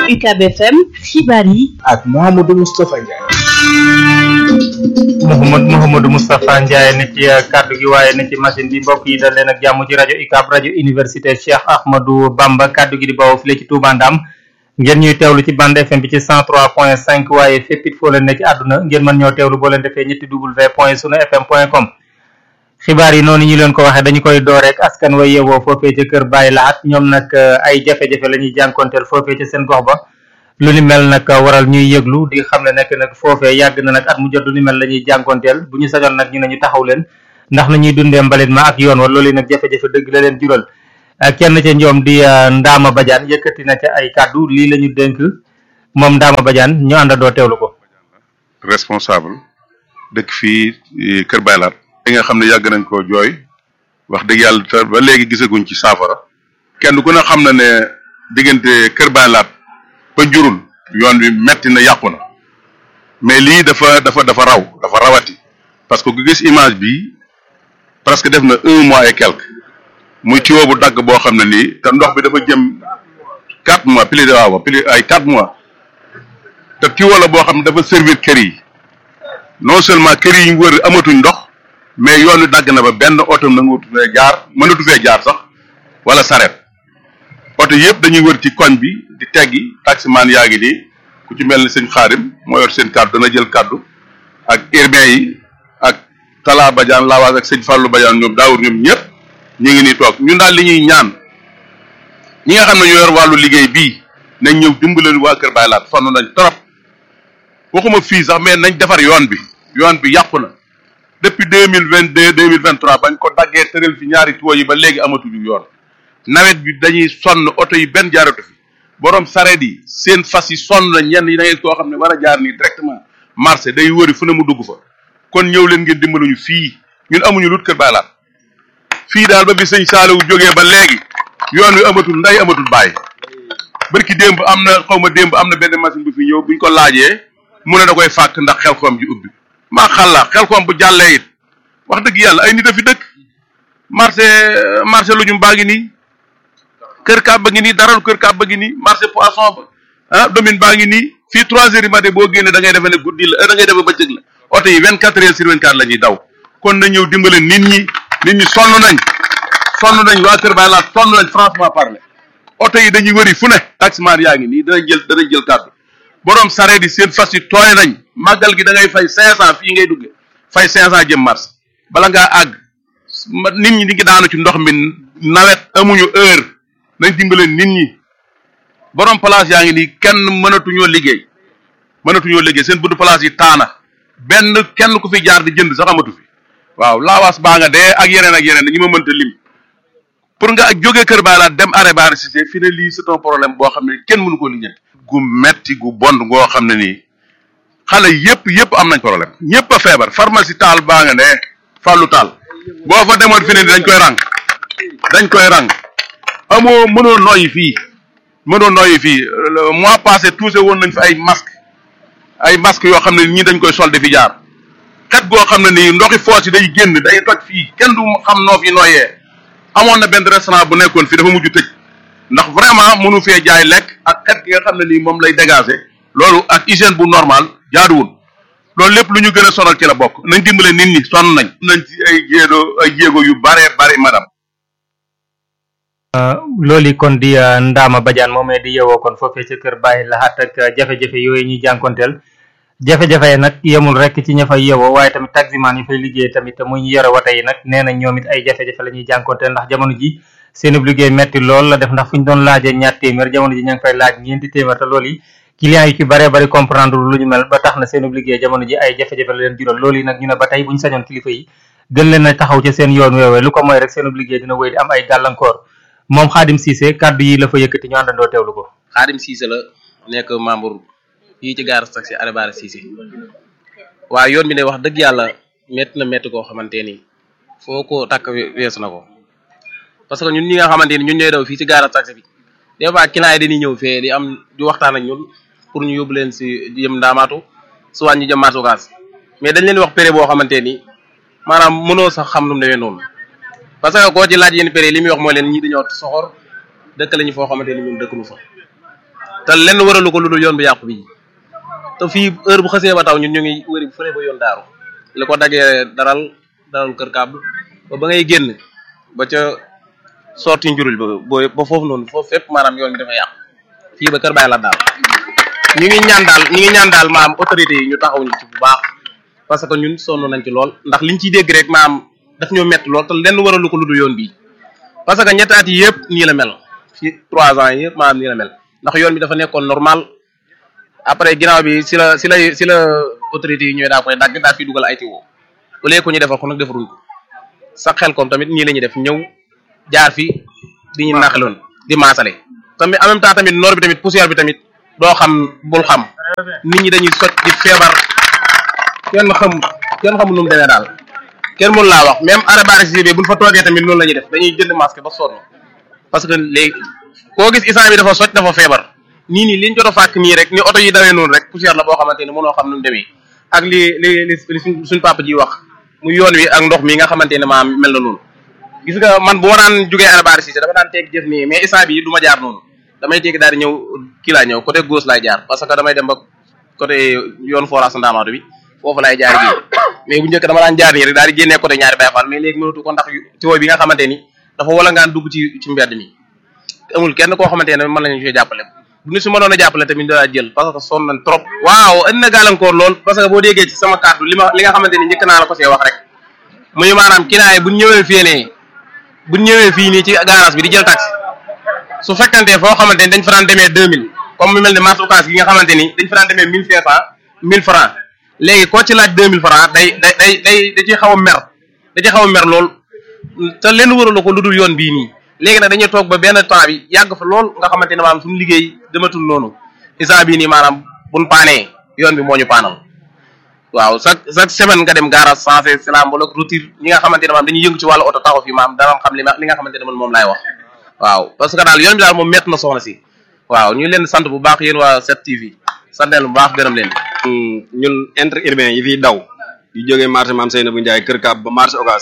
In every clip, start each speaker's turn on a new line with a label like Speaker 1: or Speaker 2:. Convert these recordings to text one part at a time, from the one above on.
Speaker 1: UCAB FM xibaar yi
Speaker 2: ak Mouhamadou Moustapha Ndiaye.
Speaker 3: Mouhamad Mouhamadou Moustapha Ndiaye ne ci kàddu gi waaye ne ci machine bi mbokk yi dal leen ak jàmm ci rajo UCAB rajo université Cheikh Ahmadou Bamba kàddu gi di bawoo file ci Touba Ndam ngeen ñuy teewlu ci bande FM bi ci 103.5 waaye fépp it foo leen ne ci àdduna ngeen mën ñoo teewlu boo leen defee ñetti w point sunu fm point com xibaar yi noonu ñu leen ko waxee dañu koy door rek askan wa yeewoo foofee ca kër Baye Lahat ñoom nag ay jafe-jafe la ñuy jànkonteel foofee ca seen gox ba lu ni mel nag waral ñuy yëglu di xam ne nekk nag foofee yàgg na nag at mu jot lu ni mel la ñuy jànkonteel bu ñu sañoon nag ñu ne ñu taxaw leen ndax na ñuy dundee mbalit ma ak yoon wa loolu nag jafe-jafe dëgg la leen jural kenn ca ñoom di Ndama Badiane yëkkati na ca ay kàddu lii la ñu dénk moom Ndama Badiane ñu àndandoo teewlu ko.
Speaker 4: responsable dëkk fii Kër Baylaat. li nga xam ne yàgg nañ koo jooy wax dëgg yàlla te ba léegi gisaguñ ci saafara kenn ku ne xam na ne diggante Kër Baylaat ba njurul yoon wi metti na yàqu na mais lii dafa dafa dafa raw dafa rawati parce que ku gis image bi presque def na un mois et quelque muy tuyau bu dagg boo xam ne nii te ndox bi dafa jëm quatre mois plus de waaw plus ay quatre mois te tuyau la boo xam ne dafa servir kër yi non seulement kër yi ñu wër amatuñ ndox mais yoon wi dagg na ba benn oto nangutu fee jaar mënatu fee jaar sax wala saret oto yëpp dañuy wër ci koñ bi di teggi taximaan yaa ngi nii ku ci mel ni sëñ xaarim moo yor seen kàddu dana jël kàddu ak urbain yi ak Talla Badiane Lawaas ak sëñ Fallou Badiane ñoom daawur ñoom ñëpp ñu ngi nii toog ñun daal li ñuy ñaan ñi nga xam ne ñoo yor wàllu liggéey bii nañ ñëw dimbaleen waa Kër Baye Laat sonn nañ trop waxuma fii sax mais nañ defar yoon bi yoon bi yàqu na depuis deux mille vingt deux deux mille vingt trois bañ ko daggee tëral fi ñaari tuyaux yi ba léegi amatuñu yoon nawet bi dañuy sonn oto yi benn jaaratu fi borom sareet yi seen fas yi sonn na ñenn yi da ngay koo xam ne war a jaar nii directement marché day wëri fu ne mu dugg fa kon ñëw leen ngeen dimbaluñu fii ñun amuñu lut kër baylaat fii daal ba bi sëñ Saaliwu jógee ba léegi yoon wi amatul nday amatul bàyyi barki démb am na xaw ma démb am na benn machine bu fi ñëw buñ ko laajee mu ne da koy fàkk ndax xel xoom ji ubbi maa xalla xel xoom bu jàllee it wax dëgg yàlla ay nit a fi dëkk marché marché lu ñu baa ngi nii kër kaab ba ngi nii daral kër kaab ba ngi nii marché poisson ba ah domaine baa ngi nii fii trois heures du matin boo génnee da ngay defe ne guddi la da ngay defe bëccëg la oto yi vingt quatre heures sur vingt quatre la ñuy daw kon na ñëw dimbale nit ñi nit ñi sonn nañ sonn nañ waa kër Baay Laat sonn nañ franchement parler oto yi dañuy wëri fu ne taximaan yaa ngi nii danañ jël danañ jël kàddu borom sareet yi seen fas yi tooy nañ màggal gi da ngay fay cinq cent fii ngay dugge fay cinq cent jëm mars bala ngaa àgg nit ñi di ngi daanu ci ndox mi nawet amuñu heure nañ dimbale nit ñi borom place yaa ngi nii kenn mënatuñoo liggéey mënatuñoo liggéey seen buntu place yi taana benn kenn ku fi jaar di jënd sax amatu fi waaw laawaas baa nga dee ak yeneen ak yeneen ñi ma mënta lim pour nga jógee kër Baay Laat dem arrêt Bara Cissé fi ne lii c'est un problème boo xam ne kenn mënu ko lijjanti gu metti gu bon goo xam ne nii xale yëpp yëpp am nañ problème ñëpp a feebar pharmacie taal baa nga ne fàllu taal boo fa demoon fi ne dañ koy rang dañ koy rang amoo mënoo noyyi fii mënoo noyyi fii mois passé touché woon nañ fi ay masque ay masque yoo xam ne ñii dañ koy sol di fi jaar xet goo xam ne nii ndoxi foos yi day génn day toj fii kenn du xam noo fi noyyee amoon na benn restaurant bu nekkoon fii dafa mujj tëj ndax vraiment mënu fee jaay lekk ak xet gi nga xam ne nii moom lay dégager loolu ak hygiène bu normal jaaduwul loolu lépp lu ñu gën a sonal ci la bokk nañ dimbale nit ñi sonn nañ nañ ci ay jéego ay jéego yu bare bare madame
Speaker 3: loolu kon di Ndama Badiane moomee di yeewoo kon foofee ca kër Baye Lahat ak jafe-jafe yooyu ñuy jànkonteel jafe-jafe yi nag yemul rek ci ña fay yeewoo waaye tamit taximaan yi fay liggéey tamit muy ñu yore wata yi nag nee na ñoom it ay jafe-jafe la ñuy jànkonteel ndax jamono ji seenub liggéey metti lool la def ndax fu ñu doon laajee ñaar téeméer jamono ji ña ngi fay laaj ñeenti téeméer te loolu yi clients yi ci bare bari comprendre lu ñu mel ba tax na seenub liggéey jamono ji ay jafe-jafe la leen jural loolu yi nag ñu ne ba tey bu ñu sañoon kilifa yi gën leen a taxaw ci seen yoon woowee lu ko mooy rek seenub liggéey dina wéy di am ay gàllankoor moom Xaadim Cissé kàddu yi la fa yëkkati ñu àndandoo teewlu ko
Speaker 5: Xaadim Cissé la nekk membre fii ci gaar taxi arrêt Bara Cissé waaw yoon bi ne wax dëgg yàlla métti na métti koo xamante ni foo ko takk weesu na ko parce que ñun ñi nga xamante ni ñun ñooy daw fii ci gaar taxi bi des fois client yi dañuy ñëw fee di am di waxtaan ak ñun pour ñu yóbbu leen si jëm ndaamaatu soit ñu jëm marché Ocass mais dañ leen wax péré boo xamante ni maanaam mënoo sax xam nu mu demee noonu parce que koo ci laaj yenn péré li muy wax mooy leen ñii dañoo soxor dëkk lañu foo xamante ni ñun dëkk nu fa te lenn waralu ko lu dul yoon bu yàqu bi te fii heure bu xasee ba taw ñun ñu ngi wëri fële ba yoon daaru li ko daggee daral daral kër kàbb ba ba ngay génn ba ca sorti njurul ba ba ba foofu noonu foofu fépp maanaam yoon bi dafa yàqu fii ba kër bàyyi la daal ñu ngi ñaan daal ñu ngi ñaan daal maam autorité yi ñu taxaw ñu ci bu baax parce que ñun sonn nañ ci lool ndax liñ ciy dégg rek maam daf ñoo metti lool te lenn waralu ko lu dul yoon bii parce que ñetti at yi yëpp nii la mel ci trois ans yi yëpp maanaam nii la mel ndax yoon bi dafa nekkoon normal après ginnaaw bi si la si la si la autorité yi ñooy daa koy dagg daa fi dugal ay tiwo au lieu que ñu defal ko nag defaruñ ko sax xel comme tamit nii la ñuy def ñëw jaar fi di ñu naqaloon di maasale tamit en même temps tamit noor bi tamit poussière bi tamit doo xam bul xam nit ñi dañuy sot di feebar kenn xam kenn xamul nu mu demee daal kenn mënu laa wax même arabara si bi buñ fa toogee tamit noonu la ñuy def dañuy jënd masque ba sonn parce que léegi koo gis isaan bi dafa soj dafa feebar nii nii liñ jot a fàkk nii rek ni oto yi dawee noonu rek poussière la boo xamante ni mënoo xam nu mu demee ak li li li li suñ suñ papa ji wax mu yoon wi ak ndox mi nga xamante ne maa mel na noonu gis nga man bu ma daan jógee arabara si dafa daan teeg jëf nii mais isaan bi du ma jaar noonu damay teegi daal di ñëw kii laa ñëw côté gauche laay jaar parce que damay dem ba côté yoon forage ndaamaatu bi foofu laay jaar gi mais bu njëkk dama daan jaar nii rek daal di génnee côté ñaari Baye Fall mais léegi mënatu ko ndax tiwo bi nga xamante ni dafa wala ngaan dugg ci ci mbedd mi amul kenn koo xamante ne mën nañu ci jàppale bu ñu si mënoon a jàppale tamit daa jël parce que sonn nañ trop waaw indi na gàllankoor lool parce que boo déggee ci sama kàddu li ma li nga xamante ni njëkk naa la ko see wax rek muy maanaam kinaay buñ ñëwee fii nii buñ ñëwee fii nii ci garage bi di jël taxi su fekkante foo xamante ni dañ fa daan demee deux mille comme mu mel ne marché Ocass gi nga xamante ni dañ fa daan demee mille cinq cent mille francs léegi koo ci laaj deux mille francs day day day day da ciy xaw a mer da ciy xaw a mer lool te lenn wëralu ko lu dul yoon bii nii léegi nag dañuy toog ba benn temps bi yàgg fa lool nga xamante ne maanaam suñu liggéey dematul noonu isa bii nii maanaam buñ paanee yoon bi moo ñu paanal waaw chaque chaque semaine nga dem garage sensé silam wala routine ñi nga xamante ne maanaam dañuy yëngu ci wàllu oto taxaw fi maam dana xam li ma li nga xamante ne man moom laay wax waaw parce que daal yoon bi daal moom métti na soxna si waaw ñu leen sant bu baax yéen waa 7TV sant leen bu baax gërëm leen
Speaker 6: ñun inter urbain yi fiy daw yu jógee marché Mame Seynabou Ndiaye Kër Kaab ba marché Ocass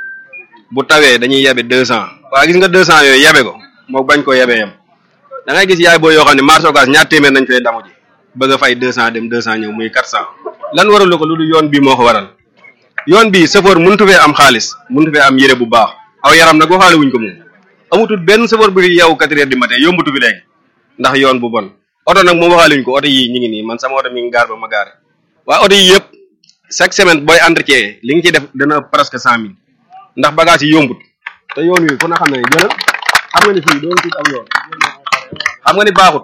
Speaker 6: bu tawee dañuy yebe deux cent waa gis nga deux cent yooyu yebe ko moo bañ koo yebee yem da ngay gis yaay boo yoo xam ne marché Ocass ñaar téeméer nañ fay damu ji bëgg a fay deux cent dem deux cent ñëw muy quatre cent lan waralu ko lu dul yoon bii moo ko waral yoon bii chauffeur mënutu fee am xaalis mënutu fee am yére bu baax aw yaram nag waxaale wuñ ko moom amutul benn chauffeur bu fi yeewu quatre heures du matin yombutu fi léegi ndax yoon bu bon oto nag moom waxaale wuñ ko oto yii ñu ngi nii man sama oto mi ngi gaar ba ma gaare waa oto yi yëpp chaque semaine booy entretien li nga ci def dana presque cent mille ndax bagage yi yombut te yoon wi ku na xam ne jëlal xam nga ni fii doon tuut am yoon xam nga ni baaxut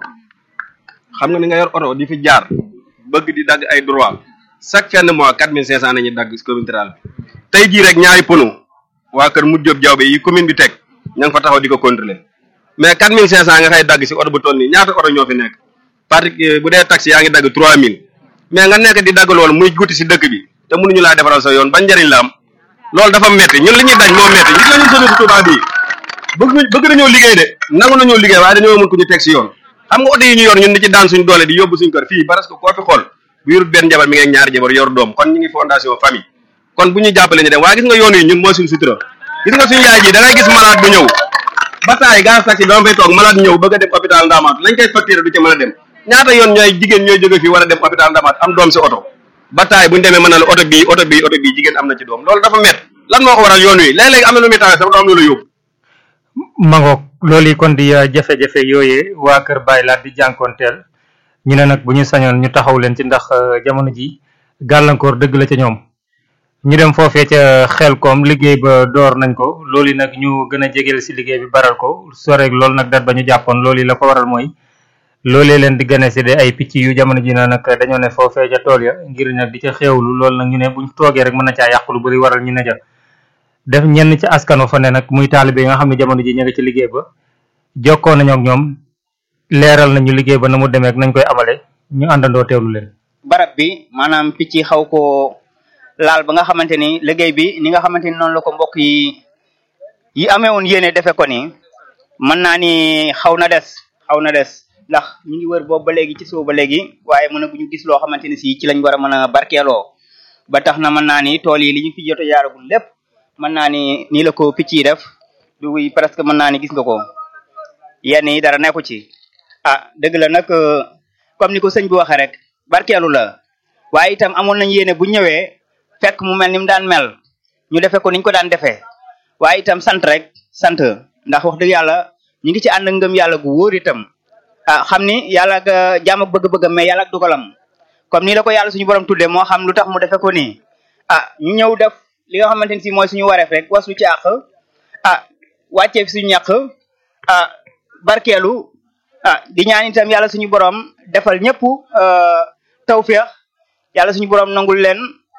Speaker 6: xam nga ni nga yor oto di fi jaar bëgg di dagg ay droit chaque fin de mois quatre mille cinq cent nañuy dagg commune rurale bi tey jii rek ñaari pono waa kër mu jóob jawbe yi commune bi teg ña nga fa taxaw di ko contrôler mais quatre mille cinq cent nga xay dagg si oto bu toll nii ñaata oto ñoo fi nekk parce que bu dee taxi yaa ngi dagg trois mille mais nga nekk di dagg loolu muy guti si dëkk bi te mënuñu laa defaral sa yoon ban njëriñ la am loolu dafa metti ñun li ñuy daj moo metti gis nga ñun société Touba bii bëgg bëgg nañoo liggéey de nangu nañoo liggéey waaye dañoo mën ku ñu teg si yoon xam nga oto yi ñu yor ñun di ci daan suñ doole di yóbbu suñ kër fii parce que koo fi xool bu yorut benn jabar mi ngi ak ñaari jabar yor doom kon ñu ngi fondation famille kon bu ñu jàppale ñu dem waaye gis nga yoon yi ñun mooy suñ sutura gis nga suñu yaay ji da ngay gis malade bu ñëw ba taay gaz taxi dama fay toog malade ñëw bëgg a dem hôpital Ndamatou lañ koy facturé du ci mën a dem ñaata yoon ñooy jigéen ñooy jóge fii war a dem hôpital Ndamatou am doom si oto ba taay bu ñu demee mën na la oto bii oto bii oto bii jigéen am na ci doom loolu dafa met lan moo ko waral yoon wi léeg-léeg am na lu muy tawee sax du am lu la yóbbu
Speaker 3: mangoog loolu yi kon di uh, jafe-jafe yooyee waa kër Baye Laat di jànkoonteel ñu ne nag bu ñu sañoon ñu taxaw leen ci ndax uh, jamono ji gàllankoor dëgg la ca ñoom ñu dem foofee ca xel koom liggéey ba door nañ ko loolu yi nag ñu gën a jegeel si liggéey bi baral ko soreeg loolu nag dat ba ñu jàppoon loolu yi la ko waral mooy loolee leen di gane si de ay picc yu jamono ji na nag dañoo ne foofee ca tool ya ngir nag di ca xeewlu loolu nag ñu ne buñ toogee rek mën na caa yàq lu bari waral ñu ne ja def ñenn ci askano fa ne nag muy taalibe yi nga xam ne jamono ji ñu ngi ci liggéey ba jokkoo nañu ak ñoom leeral nañu liggéey ba na mu demee ak nañ koy amale ñu àndandoo teewlu leen
Speaker 7: barab bi maanaam picc yi xaw ko laal ba nga xamante ni liggéey bi ni nga xamante ni noonu la ko mbokk yi yi amee woon yéene defe ko ni mën naa ni xaw na des xaw na des ndax ñu ngi wër boobu ba léegi ci suuf ba léegi waaye mën a bu ñu gis loo xamante ni si ci lañ war a mën a barkeeloo ba tax na mën naa ni tool yi li ñu fi jot a yaaragul lépp mën naa ni nii la ko picc yi def du presque mën naa ni gis nga ko yenn yi dara nekku ci ah dëgg la nag comme ni ko sëñ bi waxee rek barkeelu la waaye itam amoon nañ yéene bu ñëwee fekk mu mel ni mu daan mel ñu defee ko niñ ko daan defee waaye itam sant rek sant ndax wax dëgg yàlla ñu ngi ci ànd ak ngëm yàlla gu wóor itam ah xam ni yàlla ak jaam ak bëgg-bëggam mais yàlla ak dugalam comme ni la ko yàlla suñu borom tuddee moo xam lu tax mu defee ko nii ah ñu ñëw def li nga xamante ni si mooy suñu wareef rek waslu ci àq ah wàccee fi suñu ñàq ah barkeelu ah di ñaan itam yàlla suñu borom defal ñëpp tawféex yàlla suñu borom nangul leen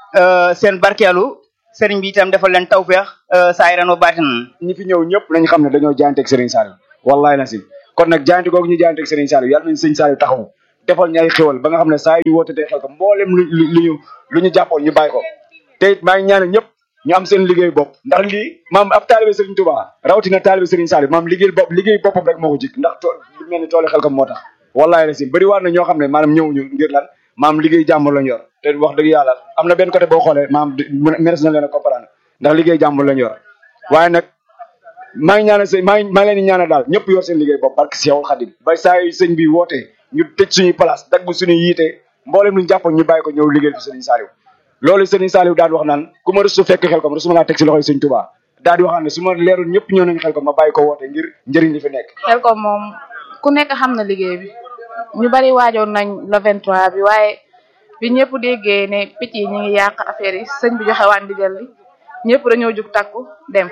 Speaker 7: seen barkeelu sëriñ bi itam defal leen tawféex saayiran wa baatinan
Speaker 2: ñi fi ñëw ñëpp nañu xam ne dañoo jaayanteeg Serigne Saliou wallahi na si kon nag jaayante googu ñu jaayanteeg Serigne Saliou yàlla nañu Serigne Saliou taxawu defal ñu ay xéwal ba nga xam ne saa yu woote tey xel ko mboolem lu lu ñu lu ñu jàppoon ñu bàyyi ko te it maa ngi ñaanal ñëpp ñu am seen liggéey bopp ndax lii maam ab taalibe Serigne Touba rawatina taalibe Serigne Saliou maam liggéey bopp liggéey boppam rek moo ko jik ndax tool lu mel ni toolu xel ko moo tax wallahi na si bëri waar na ñoo xam ne maanaam ñëwuñu ngir lan maam liggéey jàmbur lañ yor te wax dëgg yàlla am na benn côté boo xoolee maam meres na leen a comprendre ndax liggéey jàmbur lañ yor waaye nag maa ngi ñaanal sëñ maa ngi maa ngi leen di ñaanal daal ñëpp yor seen liggéey bopp barke Seexul Xadim ba saa yu sëñ bi wootee ñu tëj suñuy place dagg suñuy yiite mboolem luñu jàppoon ñu bàyyi ko ñëw liggéey fi Serigne Saliou loolu Serigne Saliou daal di wax naan ku ma rëstu fekk xel ko ma rëstu ma laa teg si loxoy sëñ Touba daal di waxaan ne su ma leerul ñëpp ñëw nañ xel ko ma bàyyi ko woote ngir njëriñ li fi nekk
Speaker 8: xel ko moom ku nekk xam na liggéey bi ñu bari waajoon nañ le 23 bi waaye bi ñëpp déggee ne picc yi ñu ngi yàq affaire yi sëñ bi joxe waan ndigal li ñëpp dañoo jug takku dem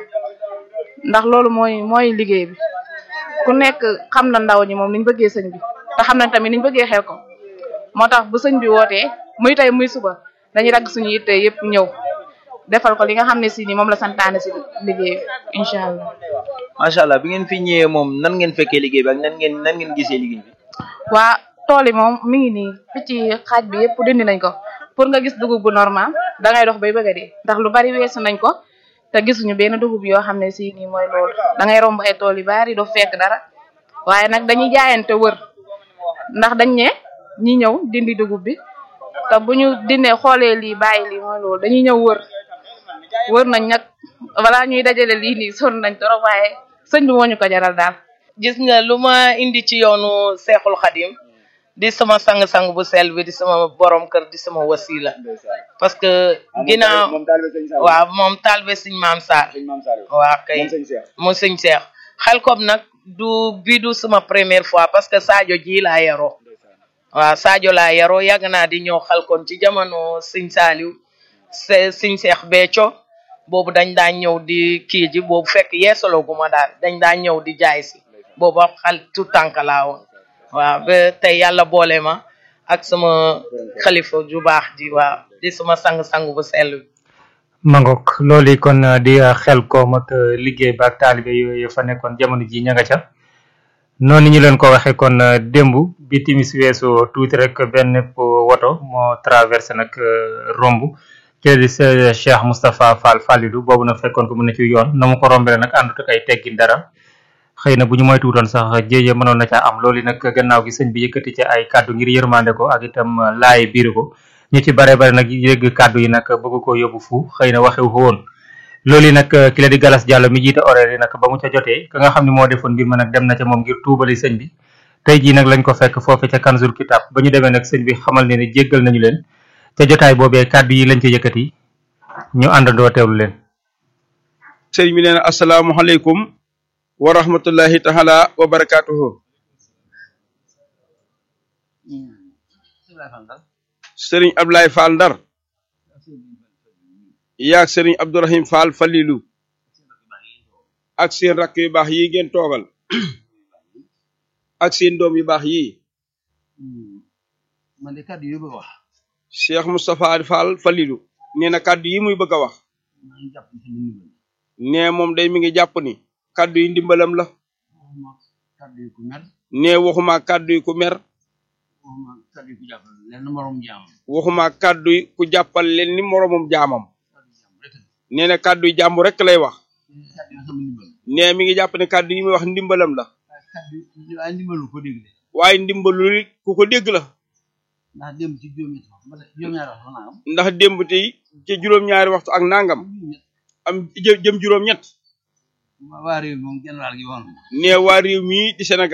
Speaker 8: ndax loolu mooy mooy liggéey bi ku nekk xam na ndaw ñi moom niñ bëggee sëñ bi te xam nañ tamit niñ bëggee xel ko moo tax bu sëñ bi wootee muy tey muy suba dañuy dagg suñu yitte yëpp ñëw defal ko li nga xam ne si ni moom la santaane si liggéey bi incha allah.
Speaker 9: macha allah bi ngeen fi ñëwee moom nan ngeen fekkee liggéey bi ak nan ngeen nan ngeen gisee liggéey bi.
Speaker 8: waa tool yi moom mi ngi nii picc xaaj bi yëpp dindi nañ ko pour nga gis dugub bu normal da ngay dox bay bëgg a dee ndax lu bari weesu nañ ko te gisuñu benn dugub yoo xam ne si nii mooy loolu da ngay romb ay tool yu bari doo fekk dara waaye nag dañuy jaayante wër ndax dañ ne ñi ñëw dindi dugub bi te bu ñu dindee xoolee lii bàyyi lii mooy loolu dañuy ñëw wër wër nañ nag balaa ñuy dajale lii nii sonn nañ trop waaye sëñ bi moo ñu ko jaral daal.
Speaker 10: gis nga lu ma indi ci yoonu seexul xadim di sama sang-sang bu sel bi di sama borom kër di sama wasila parce que ginnaaw waaw moom talbe sëñ maam Sarr waaw kay mu sëñ seex xel kom nag du bi du sama première fois parce que Sadio ji laa yaroo waaw Sadio laa yaroo yàgg naa di ñëw xel kon ci jamono sëñ Saaliw sëñ seex Béthio boobu dañ daan ñëw di kii ji boobu fekk yeesaloo gu ma daal dañ daan ñëw di jaay si boobu xal tout tànk laa woon waaw ba tey yàlla boole ma ak sama xalifa ju baax ji waaw di sama sang-sang bu sell bi
Speaker 3: mangok loolu kon di xel koom ak liggéey ba ak taalibe yooyu fa nekkoon jamono ji ña nga ca noonu ñu leen ko waxee kon démb bi timis weesu tuuti rek benn woto moo traversé nag romb kii di Cheikh Moustapha Fall Fallilu boobu nag fekkoon ko mu ne ci yoon na mu ko rombee nag àndut ak ay teggin dara xëy na bu ñu moytuwutoon sax jéeye mënoon na caa am loolu nag gannaaw gi sëñ bi yëkkati ci ay kàddu ngir yërmande ko ak itam laay biir ko ñu ci bare bare nag yëgg kàddu yi nag bëgg ko yóbbu fu xëy na waxewu ko woon loolu nag ki la di Galas Diallo mi jiite horaire yi nag ba mu ca jotee ka nga xam ne moo defoon mbir ma nag dem na ca moom ngir tuubali sëñ bi tey jii nag lañ ko fekk foofe ca Kanzul Kitab ba ñu demee nag sëñ bi xamal ne ni jéggal nañu leen ca jotaay boobee kàddu yi lañ ca yëkkati ñu àndandoo teewlu leen
Speaker 11: sëriñ bi nee na asalaamaaleykum wa rahmatullahi taala wa barakatuhu sëriñ Ablaye Fall Ndar yaag sëriñ Abdourahim Fall Fallilu ak seen rakk yu baax yi ngeen toogal ak seen doom yu baax yi
Speaker 12: man de kàddu yi bëgg a wax
Speaker 11: Cheikh Moustapha Fall Fallilu nee na kàddu yi muy bëgg a wax
Speaker 12: maa ngi jàpp ci sama ndimbal
Speaker 11: nee moom day mi ngi jàpp ni kàddu yi ndimbalam la
Speaker 12: waxuma kàddu yi ku mer
Speaker 11: nee waxuma kàddu yi ku mer
Speaker 12: waxuma kàddu yi ku jàppal lenn morom jaamam
Speaker 11: waxuma kàddu yi ku jàppal leen ni moromum jaamam nee na kàddu yi jàmm rek lay wax
Speaker 12: kàddu yi sama ndimbal
Speaker 11: nee mi ngi jàpp ne kàddu yi muy wax ndimbalam la
Speaker 12: waaye kàddu yi waaye ndimbalu ko dégg de
Speaker 11: waaye ndimbalul ku ko dégg la
Speaker 12: ndax démb ci juróomi wax ba juróom-ñaari wax naa am
Speaker 11: ndax démb tey ci juróom-ñaari waxtu ak nangam am jë jëm juróom-ñett
Speaker 12: waa réew moom genn wàll gi woon
Speaker 11: nee waa réew mii di Sénégal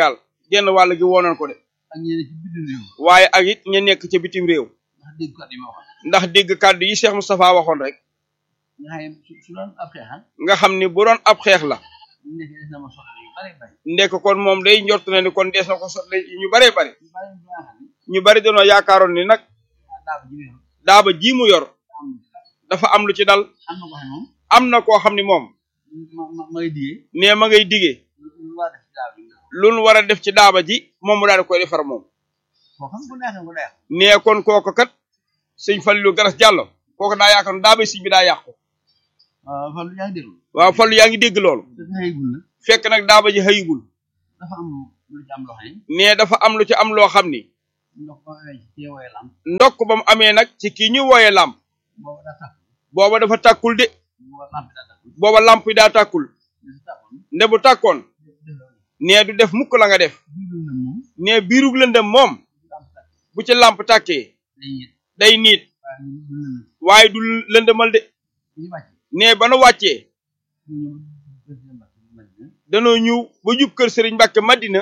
Speaker 11: genn wàll gi woonoon ko de
Speaker 12: ak ñeneen ci bitim réew
Speaker 11: waaye ak it ña nekk ca bitim réew
Speaker 12: ndax dégg kàddu yi ma waxoon
Speaker 11: ndax dégg kàddu yi Cheikh Moustapha waxoon rek
Speaker 12: nga xam ne su su doon ab xeexan
Speaker 11: nga xam ni bu doon ab xeex la
Speaker 12: nekk des na ma soxla yu bari bari
Speaker 11: ndekk kon moom day njort na ni kon dees na ko sotle ñu baree bari
Speaker 12: yu bari yu nga xam ne
Speaker 11: ñu bari dañoo yaakaaroon ni nag
Speaker 12: daaba ji wéeru
Speaker 11: daaba ji mu yor
Speaker 12: am
Speaker 11: dafa am lu ci dal
Speaker 12: am na ko xam ne moom
Speaker 11: am na koo xam ni moom
Speaker 12: ma ma ma ngay digee
Speaker 11: nee ma ngay digee
Speaker 12: lu war a def ci daaba ji
Speaker 11: lu nu war a def ci daaba ji moom mu daal di koy defar moom
Speaker 12: koo xam bu neexee bu neex
Speaker 11: nee kon kooku kat sëñ Fallu Garas Jàllo kooku daa yaakaar ne daaba sëñ bi daa yàqu
Speaker 12: waaw fan yaa ngi déglu
Speaker 11: waaw Fallu yaa ngi dégg loolu
Speaker 12: te xëygul na
Speaker 11: fekk nag daaba ji xëyigul
Speaker 12: dafa am lu ci am loo xam ne
Speaker 11: nee dafa am lu ci am loo xam ni
Speaker 12: ndox ba amee ci teewee lam
Speaker 11: ndokk ba mu amee nag ci kii ñu wooyee làmp
Speaker 12: boobu daa tàkk
Speaker 11: booba dafa tàkkul de
Speaker 12: boobu lamp daa tàkk
Speaker 11: booba làmp yi daa tàkkul
Speaker 12: dafa tàkkoon
Speaker 11: nde bu tàkkoon nee du def mukk la nga def
Speaker 12: biiru na moom
Speaker 11: nee biirug lëndëm moom
Speaker 12: lamp tàkk
Speaker 11: bu ci làmp tàkkee
Speaker 12: day yit
Speaker 11: day niit
Speaker 12: waaye ñu du lënd
Speaker 11: waaye du lëndëmal de
Speaker 12: ñu wàcc
Speaker 11: nee ba nu wàccee
Speaker 12: ñu président Mbacke Madina
Speaker 11: danoo ñëw ba jub kër Sëriñ Mbàkke Madina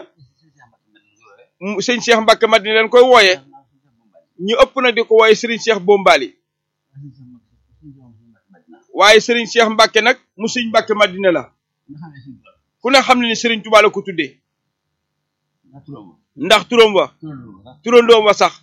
Speaker 12: sëñ Cheikh Mbacke Madina
Speaker 11: mu- sëñ Cheikh Mbàkke Madina
Speaker 12: yooyu
Speaker 11: leen koy wooye
Speaker 12: naa sëñ Cheikh Bombali
Speaker 11: ñu ëpp na di ko wooye Sëriñ Cheikh Bombali
Speaker 12: sëñ Cheikh Mbacke sëñ Cheikh Mbacke Madina
Speaker 11: waaye Sëriñ Cheikh Mbàkke nag mu sëñ Mbàkke Madina la
Speaker 12: nga xam ne sëñ Tuubaa
Speaker 11: ku ne xam ne ni Sëriñ Tuubaa la ko tuddee
Speaker 12: ndax turam
Speaker 11: ndax turam wa
Speaker 12: turam sax
Speaker 11: turandoom wa sax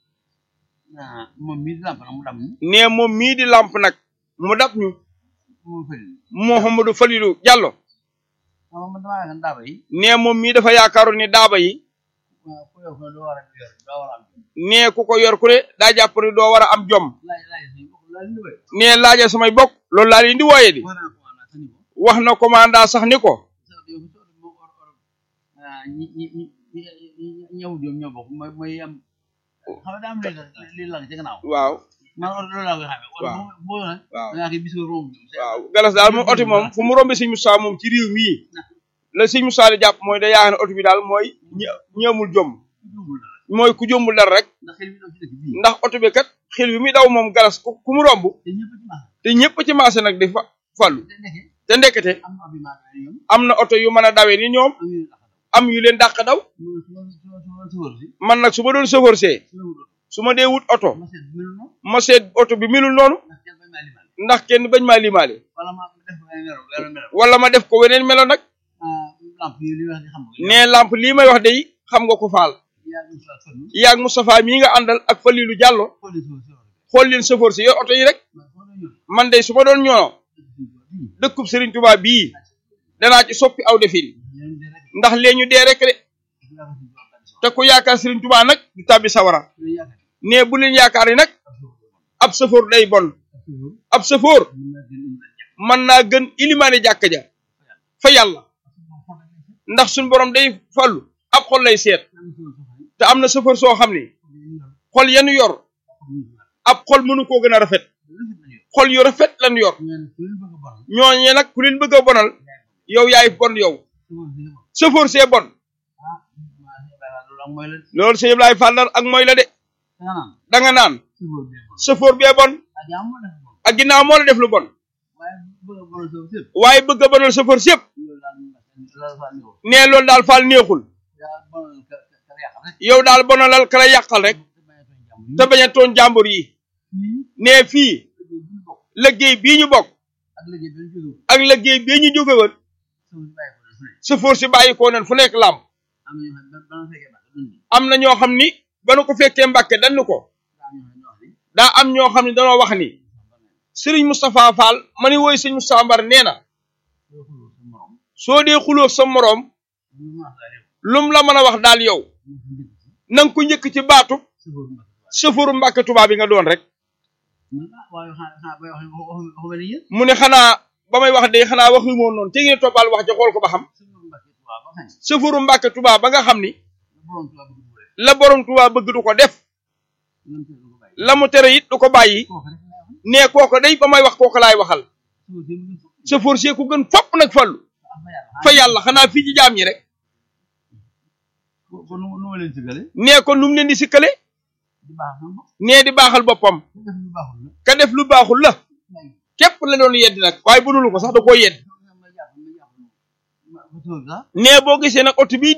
Speaker 12: ah moom mii di lamp nag mu dam ni
Speaker 11: nee moom mii di làmp nag mu dab ñu
Speaker 12: moom fëri
Speaker 11: Mouhamadou Falilou Diallo
Speaker 12: ah man damaa yaakaar daaba yi
Speaker 11: nee moom mii dafa yaakaaroon ni daaba yi
Speaker 12: waaw ku yow ko doo war a yor doo war a am
Speaker 11: nee ku ko yor ku ne daa jàpp ni doo war a am jom
Speaker 12: laaj laaj suñu bokk laaj lu wéy
Speaker 11: nee laaja samay bokk loolu laa leen di wooye di
Speaker 12: war naa ko ana sani ko
Speaker 11: wax na commandant sax ni ko
Speaker 12: sa yow so mo or or ah ñi ñi ñi ñi ñëw ñoom ñoo bokk mooy mooy am xam nga daa am li li lang ci gannaaw
Speaker 11: waaw
Speaker 12: man or loolu laa koy xamee wala
Speaker 11: waaw.
Speaker 12: boo boo nag
Speaker 11: waaw
Speaker 12: da ngaa koy bis ko romb
Speaker 11: waaw galas daal moom oto moom fu mu rombe sëñ Moussa moom ci réew mii la sëñ Moussa di jàpp mooy da yaakaar ne oto bi daal mooy ñi ñi amul jom mooy ku jombul dara rek
Speaker 12: ndax xel mi daw ci dëkk bii
Speaker 11: ndax oto bi kat xel bi muy daw moom galas ku ku mu romb
Speaker 12: te ñëpp ci maas
Speaker 11: te ñëpp ci marché nag di fa fàllu
Speaker 12: te nekkee
Speaker 11: te ndekete
Speaker 12: am na abi maas ñoom
Speaker 11: am na oto yu mën a dawee ni ñoom
Speaker 12: am yu tax
Speaker 11: am yu leen dàq daw
Speaker 12: mu su ma su ma su ma su wër si
Speaker 11: man nag su ma doon chauffeur see
Speaker 12: su ma wut
Speaker 11: su ma dee wut oto
Speaker 12: ma seet melu noonu
Speaker 11: ma seet oto bi melul noonu
Speaker 12: ndax kenn bañ maa limal
Speaker 11: ndax kenn bañ maa limaale
Speaker 12: wala ma def ko ay melo wala melo
Speaker 11: wala ma def ko weneen melo nag
Speaker 12: ah lamp yi li wax di xam nga
Speaker 11: nee lamp lii may wax de xam nga ko faal
Speaker 12: yaa ngi sa sonn
Speaker 11: yaag Moustapha mii nga àndal ak Falilou Diallo
Speaker 12: xooli so so
Speaker 11: xool leen chauffeur si yor oto yi rek
Speaker 12: ma ko do ñëw
Speaker 11: man de su ma doon ñoono dëkkub Serigne Touba bii danaa ci soppi aw defin
Speaker 12: ñeen de rek
Speaker 11: ndax lee ñu dee rek de
Speaker 12: yaa ko ci jox
Speaker 11: te ku yaakaar Serigne Touba nag du tàbbi sawara
Speaker 12: ñu yaakaar
Speaker 11: nee bu leen yaakaar ni nag ab chauffeur day bon ab chauffeur mën naa gën ilimaani jàkka ja fa yàlla ndax suñ borom day fallu ab xol lay seet te am na chauffeur soo xam ni xol yenu yor ab xol mënu koo gën a rafet xol yu rafet lan yor ñooñee nag ku leen bëgg a bonal yow yaay bon yow chauffeur see bon loolu sëñ Ablaye Fall ak mooy la de da nga naan chauffeur bee bon ak ginnaaw moo la def lu bon waaye bëgg a bonal chauffeur si yëpp nee loolu daal Fall neexul yow daal bonalal ka la yàqal rek te bañ a tooñ jàmbur yi nee fii liggéey bii ñu bokk ak liggéey bii ñu jóge woon chauffeur si bàyyi koo nen fu nekk làmp am na ñoo xam ni ba nu ko fekkee Mbàkke dañu ko daa am ñoo xam ne danoo wax ni Serigne Moustapha Fall ma ni woy Serigne Moustapha Mbar nee na soo dee xuloo sa moroom lum la mën a wax daal yow na nga ko njëkk ci baatu chauffeur Mbàkke Tuubaa bi nga doon rek mu ne xanaa ba may wax de xanaa waxu moon noonu te ngeen toppal wax ja xool ko ba xam chauffeur Mbàkke Tuubaa ba nga xam ni la borom Tuubaa bëgg du ko def la mu tere it du ko bàyyi nee kooko day ba may wax kooko laay waxal chauffeur si ku gën fopp nag fallu fa yàlla xanaa fii ci jaam ñi rek
Speaker 12: kon nu ma leen sigale
Speaker 11: nee ko nu mu leen di sikkale
Speaker 12: di baax sama bopp
Speaker 11: nee di baaxal boppam
Speaker 12: def lu baaxul la
Speaker 11: ka def lu baaxul la képp la doon yedd nag waaye bu dul ko sax da koo yedd
Speaker 12: ma jàpp ma jàpp ma ma sax
Speaker 11: nee boo gisee nag oto bii démb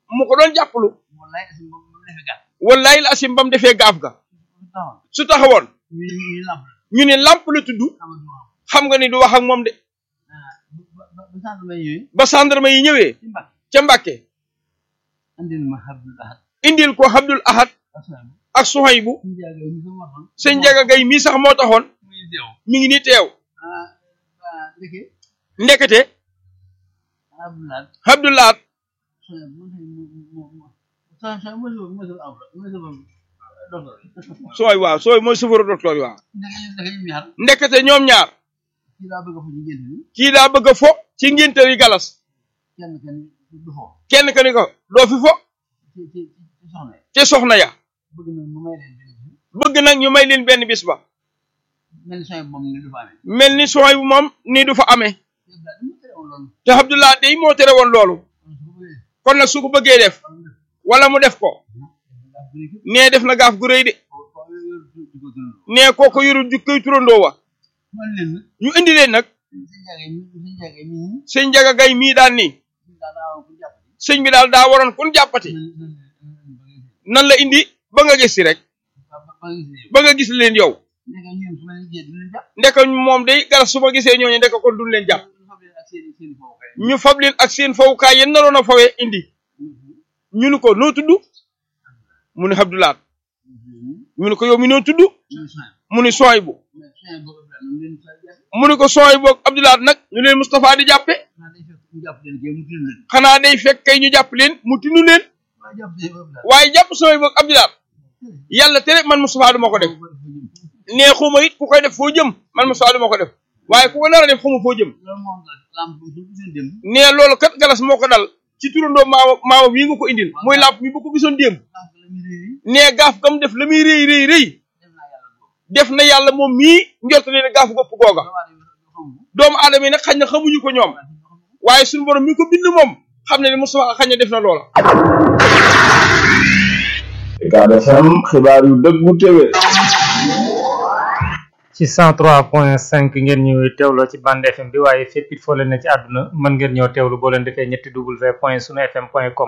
Speaker 11: mu ko doon jàppalu
Speaker 12: wallaay asim ba mu defee gàtt
Speaker 11: wallahi la asim ba mu defee gaaf ga
Speaker 12: taxaw
Speaker 11: su taxawoon
Speaker 12: ñu ñu lamp
Speaker 11: ñu ne lamp la tudd
Speaker 12: xamal du wax
Speaker 11: xam nga ni du wax ak moom de
Speaker 12: ba ba ba sant may ñëwee
Speaker 11: ba gendarme yi ñëwee
Speaker 12: ci mbàkk
Speaker 11: ca Mbàkke
Speaker 12: andil ma Abdul Ahad
Speaker 11: indil ko Abdul Ahad
Speaker 12: asalaam
Speaker 11: ak Suhaybu
Speaker 12: suñu jaagay mi sama waxoon
Speaker 11: sëñ Njaga Gay mii sax moo taxoon
Speaker 12: muy deew
Speaker 11: mi ngi ni teew
Speaker 12: ah ah ndeke
Speaker 11: ndekete
Speaker 12: Abdul Ahad
Speaker 11: Abdul Ahad
Speaker 12: soxna mu mu mu mu soxna soxna mu mu mu am mu mu docteur
Speaker 11: sooy waaw sooy mooy sëfaru docteur yi waaw
Speaker 12: ndeke ndeke ñu ñaar
Speaker 11: ndekete ñoom ñaar
Speaker 12: kii daa bëgg a fa ñu génn ni
Speaker 11: kii daa bëgg a fo ci ngénte yi galas
Speaker 12: kenn kenn du fo
Speaker 11: kenn ka ni ko doo fi fo
Speaker 12: ci ci ci soxna yi
Speaker 11: te soxna ya
Speaker 12: bëgg na mu may leen benn bi
Speaker 11: bëgg nag ñu may leen benn bis ba
Speaker 12: mel ni soxna moom ni du fa amee
Speaker 11: mel ni sooy bu moom nii du fa amee
Speaker 12: yëpp daal dama tere woon loolu
Speaker 11: te Abdullah day moo tere woon loolu
Speaker 12: kon su ko bëggee
Speaker 11: kon nag su ko bëggee def wala mu def ko
Speaker 12: ndax bu nekk
Speaker 11: nee def na gaaf gu rëy de
Speaker 12: foo yor di ko dund
Speaker 11: nee kooko yorul jukkoy turandoo wa
Speaker 12: man leen nag
Speaker 11: ñu indi leen nag
Speaker 12: suñu jaagay mi suñu jaagay mi ñu
Speaker 11: sëñ Njaga Gay mii daan nii
Speaker 12: daal daa woon ku jàpp
Speaker 11: sëñ bi daal daa waroon kun jàppati nan la indi ba nga gis si rek
Speaker 12: ba ba ba gis ne
Speaker 11: ba nga gis leen yow
Speaker 12: ndeke ñun su ma leen jiyee dinañ jàpp
Speaker 11: ndeka moom day galas su ma gisee ñooñu ndeka kon duñ leen jàpp
Speaker 12: ñu fab leen ak seen i seen i foofu kay
Speaker 11: ñu fab leen ak seen fawukaay yéen naroon a fawee indi ñu ni ko noo tudd mu ni Abdulaat ñu ni ko yow mi noo tudd
Speaker 12: ñun soxna
Speaker 11: mu ni sooy bu
Speaker 12: mais soxna boobu daal ñu leen sa jàpp
Speaker 11: mu ni ko sooy boog Abdulaat nag ñu leen Moustapha di jàppe
Speaker 12: xanaa day fekk ñu jàpp leen kii mu tinu leen
Speaker 11: xanaa day fekk kay ñu jàpp leen mu tinu leen
Speaker 12: waaye jàpp seen boobu daal
Speaker 11: waaye jàpp sooy boog Abdulaat yàlla tere man Moustapha du ma ko def nee xuma it ku koy def foo jëm man Moustapha du ma ko def waaye ku ko nar a def xuma foo jëm
Speaker 12: loolu moom la lamp bu su seen dem
Speaker 11: nee loolu kat galas moo ko dal ci turandoo maawa maawa bii nga ko indil muy làmp mi bu ko gisoon démb
Speaker 12: lamp la muy réy
Speaker 11: nee gaaf gam def la muy rëy rëy rëy
Speaker 12: dem naa yàlla boobu
Speaker 11: def na yàlla moom mii njort ne ne gaaf gopp googa doomu aadama yi nag xañ na xamuñu ko ñoom waaye suñu borom mi ko bind moom xam ne ne Moustapha xañ na def na loola
Speaker 13: Ucab FM xibaar yu dëggu téwé
Speaker 3: ci 103.5 ngeen ñu teewloo ci bande FM bi waaye fépp it foo leen ne ci àdduna mën ngeen ñoo teewlu boo leen defee ñetti w point sunu fm point com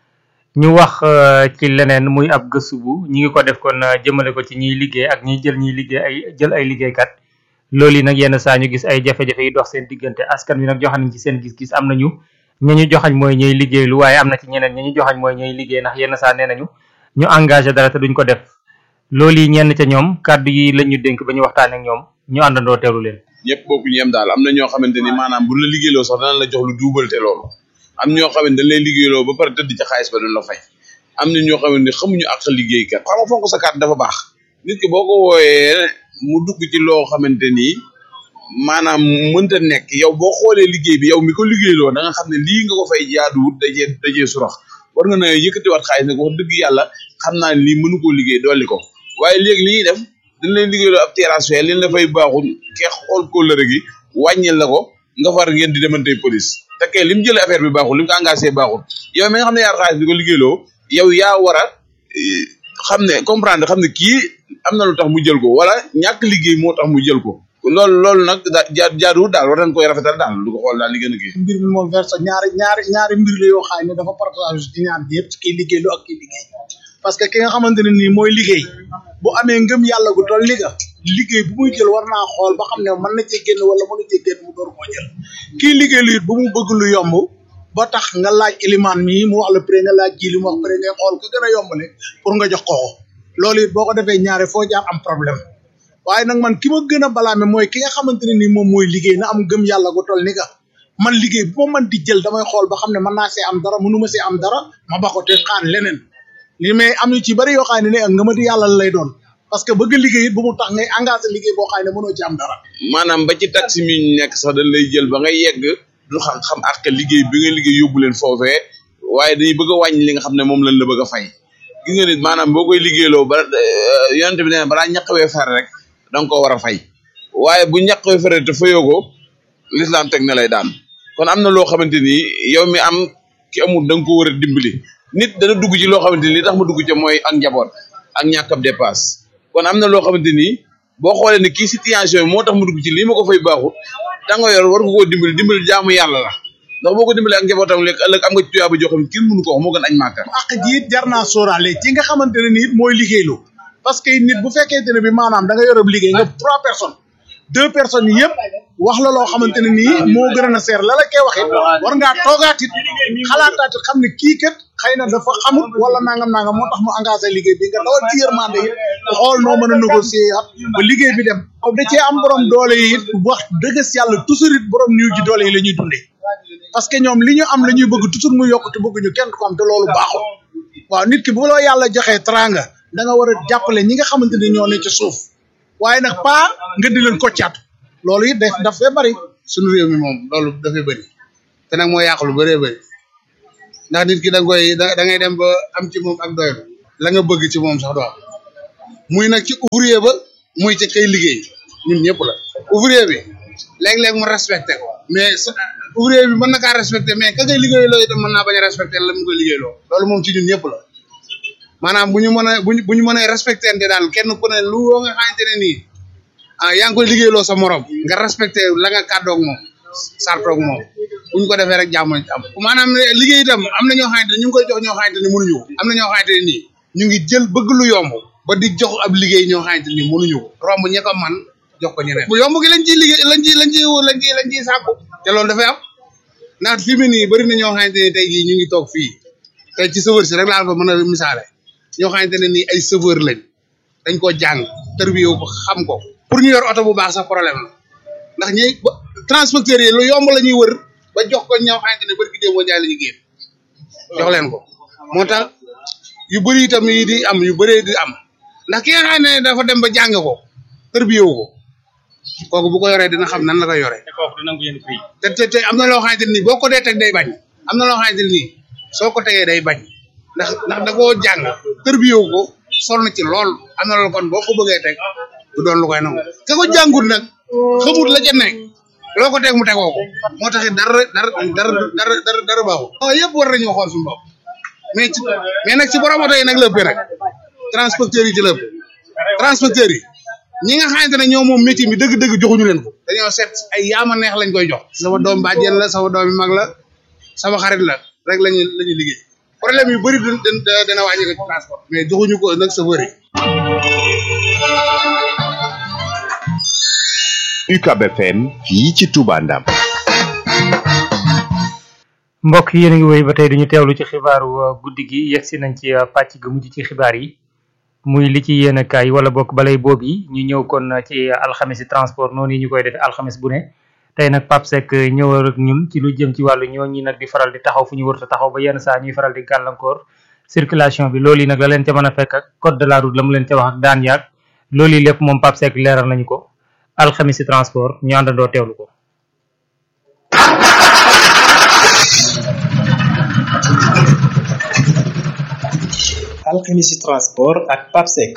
Speaker 3: ñu wax euh, ci leneen muy ab gëstu bu ñi ngi ko def kon euh, jëmale ko ci ñiy liggéey ak ñiy jël ñiy liggéey ay jël ay liggéeykat loolu yi nag yenn saa ñu gis ay jafe-jafe yi dox seen diggante askan wi nag joxe nañ ci seen gis-gis am nañu ñi ñu joxañ mooy ñuy liggéey lu waaye am na ci ñeneen ñi ñu joxañ mooy ñuy liggéey ndax yenn saa nee nañu ñu engagé dara te duñ ko def loolu yi ñenn ca ñoom kàddu yi lañ ñu dénk ba ñu waxtaanee ak ñoom ñu àndandoo teewlu leen.
Speaker 14: ñëpp bokku ñu yem daal am na ñoo xamante ni maanaam bu la liggéeyloo sax danañ la jox lu duubalte loolu am ñoo xamante dañ lay liggéeyloo ba pare tëdd ca xaalis ba duñ la fay am na ñoo xamante ni xamuñu ak liggéeykat xam nga fonk sa carte dafa baax nit ki boo ko wooyee mu dugg ci loo xamante ni maanaam mënta nekk yow boo xoolee liggéey bi yow mi ko liggéeyloo da nga xam ne lii nga ko fay jaaduwut dajee dajee surax war nga na yëkkatiwaat xaalis nag wax dëgg yàlla xam naa ne lii mënu koo liggéey dolli ko waaye léegi li ñuy def dañ leen liggéeyloo ab terrasse fee leen la fay baaxul kee xool kóllëre gi wàññil la ko nga far ngeen di demante police te kee li mu jëlee affaire bi baaxul li mu ko engagé baaxul yow mi nga xam ne yaar xaalis bi ko liggéeyloo yow yaa war a eh, xam ne comprendre xam ne kii am na lu tax mu jël ko wala ñàkk liggéey moo tax mu jël ko loolu loolu nag da jaa jaaduwul daal war nañ koy rafetal daal du ko xool daal li gën a kii
Speaker 15: mbir mi moom verse ñaari ñaari ñaari mbir la yoo xam ne dafa partage ci ñaar bi yëpp ci kiy liggéey lu ak kiy liggéey parce que ki nga xamante ne nii mooy liggéey bu amee ngëm yàlla gu toll liga liggéey bu muy jël war naa xool ba xam ne mën na cee génn wala mënu cee génn mu door koo jël kii liggéey lu it bu mu bëgg lu yomb ba tax nga laaj ilimaan mii mu wax la pré nga laaj ji li mu wax pré ngay xool ko gën a yombale pour nga jox ko ko loolu it boo ko defee ñaare foo jaar am problème waaye nag man ki ma gën a balaame mooy ki nga xamante ne nii moom mooy liggéey na am gëm yàlla gu toll ni ka man liggéey bu ma mën di jël damay xool ba xam ne mën naa see am dara mënu ma see am dara ma ba ko te xaar leneen li mais am yu ci bari yoo xam ne ne ak nga ma di yàlla lay doon parce que bëgg liggéey it bu mu tax ngay engagé liggéey boo xam ne mënoo ci am dara
Speaker 14: maanaam ba ci taxi mi ñu nekk sax dañ lay jël ba nga yegg du xam xam ak liggéey bi nga liggéey yóbbu leen foofee waaye dañuy bëgg a wàññi li nga xam ne moom lañ la bëgg a fay gis nga nit maanaam boo koy liggéeyloo ba yonente bi nee na balaa ñaqwee fer rek da nga koo war a fay waaye bu ñaqwee fer te fayoo ko l'islam teg na lay daan kon am na loo xamante ni yow mi am ki amul da nga ko war a dimbali nit dana dugg ci loo xamante ni li tax ma dugg ca mooy ak njaboot ak ñàkk ab dépasse kon am na loo xamante ni boo xoolee ne kii situation yi moo tax mu dugg ci lii ma ko fay baaxut da nga yor war nga koo dimbali dimbali jaamu yàlla la ndax boo ko dimbalee ak njabootam lekk ëllëg am nga ci tuyaaba joo xam ne kenn mënu ko wax moo gën añ màkka
Speaker 15: ak ji it jar naa sóoraale ci nga xamante ne nii mooy liggéeylu parce que nit bu fekkente ne bi maanaam da nga yorob liggéey nga trois personnes deux personnes yëpp wax la loo xamante ne nii moo gën a seer la la koy waxit war ngaa toogaat it xalaataat it xam ne kii kat xëy na dafa xamul wala nangam nangam moo tax mu engagé liggéey bi nga dawal ci yërmande it xool noo mën a négocier at ba liggéey bi dem da cee am borom doole yi it wax dëgg si yàlla toujours it borom niw ji doole yi la ñuy dundee parce que ñoom li ñu am la ñuy bëgg toujours mu yokk te bëgguñu kenn ko am te loolu baaxul waaw nit ki bu la yàlla joxee tranga da nga war a jàppale ñi nga xamante ni ñoo ne ci suuf waaye nag pas nga di leen koccaatu loolu it daf daf fee bari
Speaker 16: suñu réew mi moom loolu dafay bëri te nag moo yàq lu bëree bëri ndax nit ki da nga koy da da ngay dem ba am ci moom ak doylu la nga bëgg ci moom sax doo am muy nag ci ouvrier ba muy ci kay liggéey ñun ñëpp la ouvrier bi léeg-léeg mu respecté ko mais sa ouvrier bi mën na kaa respecté mais ka ngay liggéey loo itam mën naa bañ a respecté la mu koy liggéey loo loolu moom ci ñun ñëpp la maanaam bu ñu mën a bu ñu bu ñu mën a respecté daal kenn ku ne lu woo nga xamante ne nii ah yaa ngi koy liggéeyloo sa morom nga respecté la nga kàddoog moom sartoog moom bu ñu ko defee rek jàmm am maanaam liggéey itam am na ñoo xamante ne ñu ngi koy jox ñoo xamante ne mënuñu ko am na ñoo xamante ne nii ñu ngi jël bëgg lu yomb ba di jox ab liggéey ñoo xamante ni mënuñu ko romb ñi ko man jox ko ñeneen bu yomb gi lañ ciy liggéey lañ ciy lañ ciy lañ ciy lañ ciy sàkku te loolu dafay am ndax fi mu nii bëri na ñoo xamante ne tey jii ñu ngi toog fii tey ci chauffeur si rek laa ko mën a misaale ñoo xamante ne nii ay chauffeur lañ dañ koo jàng tërbiyewu ko xam ko pour ñu yor oto bu baax sax problème la ndax ñi transporteurs yi lu yomb la ñuy wër ba jox ko ñoo xamante ne bari ki démboo jaay la ñuy génn jox leen ko moo tax yu bëri itam yi di am yu bëree di am ndax ki nga xam ne dafa dem ba jàng ko tërbiyewu ko kooku bu ko yoree dina xam nan la koy yoree te te te am na loo xamante ne nii boo ko dee teg day bañ am na loo xamante ne nii soo ko tegee day bañ ndax ndax da koo jàng tërbiyewu ko sol na ci lool am na loolu kon boo ko bëggee teg du doon lu koy nangu ka ko jàngut nag xamut la ca nekk loo ko teg mu tegoo ko moo tax dara dara dara dara dara dara baaxul. non yëpp war nañoo xool suñu bopp mais ci mais nag ci borom oto yi nag la ëppee nag transporteurs yi ci la ëpp transporteurs yi ñi nga xamante ne ñoo moom métier mi dëgg-dëgg joxuñu leen ko. dañoo seet ay yaama neex lañ koy jox. sama doom bàjjen la sama doom mag la sama xarit la rek lañuy la ñuy liggéey problème yu bëri dina dina wàññi ko ci transport mais joxuñu ko nag chauffeur yi.
Speaker 17: UCAB FM fii ci Touba Ndam
Speaker 3: mbokk yéen a ngi woy ba tey duñu teewlu ci xibaaru guddi gi yegsi nañ ci pàcc ga mujj ci xibaar yi muy li ci yéen kaay wala bokk balay boobu yi ñu ñëw kon ci alxames transport noonu yi ñu koy defee alxames bu ne tey nag Pape Seck ñëw ak ñun ci lu jëm ci wàllu ñoo ñi nag di faral di taxaw fu ñu wërta taxaw ba yenn saa ñuy faral di gàllankoor circulation bi loolu yi nag la leen ca mën a fekk ak code de la route la mu leen ca wax ak daan yaag loolu yi lépp moom Pape Seck leeral nañu ko alxamisi transport ñu àndandoo teewlu ko
Speaker 18: alxamisi transport ak papsec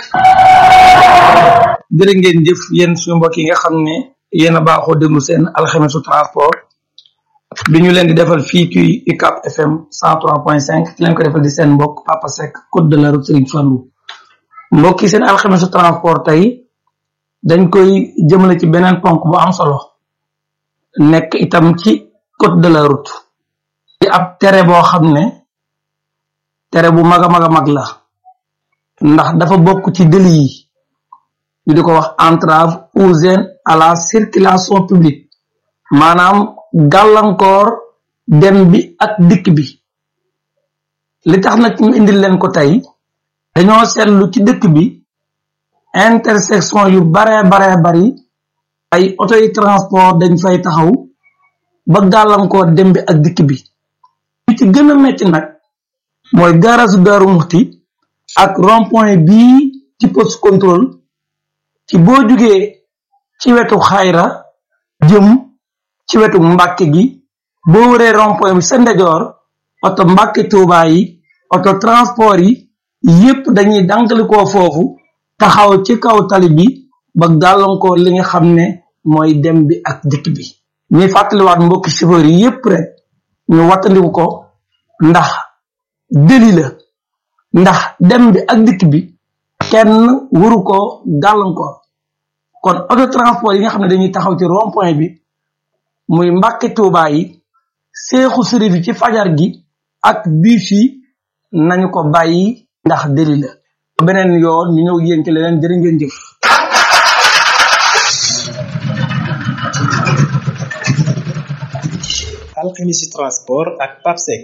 Speaker 18: jërë ngeen jëf yéen suñu mbokk yi nga xam ne yéen a baaxoo déglu seen alxamisu transport bi ñu leen di defal fii ci UCAB FM 103.5 ki leen ko defal di seen mbokk Papa Seck code de la route Serigne Fallou mbokk yi seen alxamisu transport tey dañ koy jëmale ci beneen ponk bu am solo nekk itam ci code de la route di ab tere boo xam ne tere bu mag a mag a mag la ndax dafa bokk ci délit yi ñu di ko wax entrave ou gêne à la circulation publique maanaam gàllankoor dem bi ak dikk bi li tax nag ñu indil leen ko tey dañoo seetlu ci dëkk bi intersection yu bare bare bari ay auto yi transport dañ fay taxaw ba gàllankoor dem bi ak dikk bi li ci gën a metti nag mooy garage Daaru Muxti ak rond point bii ci poste contrôle ci boo jugee ci wetu xayra jëm ci wetu mbàkke gi boo wëree rond point bi sa ndejoor oto mbàkke tuubaa yi oto transport yi yépp dañuy dankalikoo foofu taxaw ci kaw tali bi ba gàllankoor li nga xam ne mooy dem bi ak dikk bi ñuy fàttaliwaat mbokki chauffeur yi yépp rek ñu wattandiku ko ndax deli la ndax dem bi ak dikk bi kenn waru ko gàllankoor kon auto transport yi nga xam ne dañuy taxaw ci rond point bi muy mbàkke tuubaa yi seexu sërif yi ci fajar gi ak biis yi nañu ko bàyyi ndax deli la beneen yoon ñu ñëw yéen ci leneen jërë ngeen jëf
Speaker 19: alxemisi transport ak papsec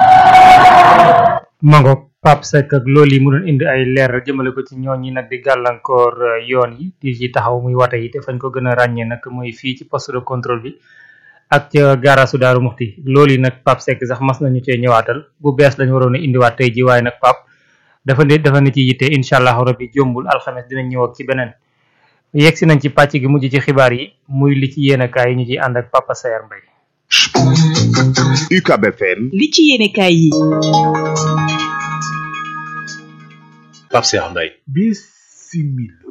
Speaker 3: mango pap sek ak loolu yi mu doon indi ay leer jëmale ko ci ñooñi nag di gàllankoor euh, yoon yi di ci taxaw muy wate yi te fañ ko gën a ràññee nag muy fii ci poste de contrôle bi ak ca gaarasu daaru muxti loolu yi nag pap sek sax mas nañu cee ñëwaatal bu bees lañ waroon a indiwaat tey ji waaye nag pap dafa ne dafa ne ci yitte incha allahu rabbi jombul alxames dinañ ñëw ak ci beneen yegg si nañ ci pàcc gi mujj ci xibaar yi muy li ci yéenekaay yi ñu ciy ànd ak papa Sayar Mbay
Speaker 17: UCAB FM
Speaker 1: li ci yéenekaay yi
Speaker 20: Pape Cheikh Mbaye
Speaker 21: bisimila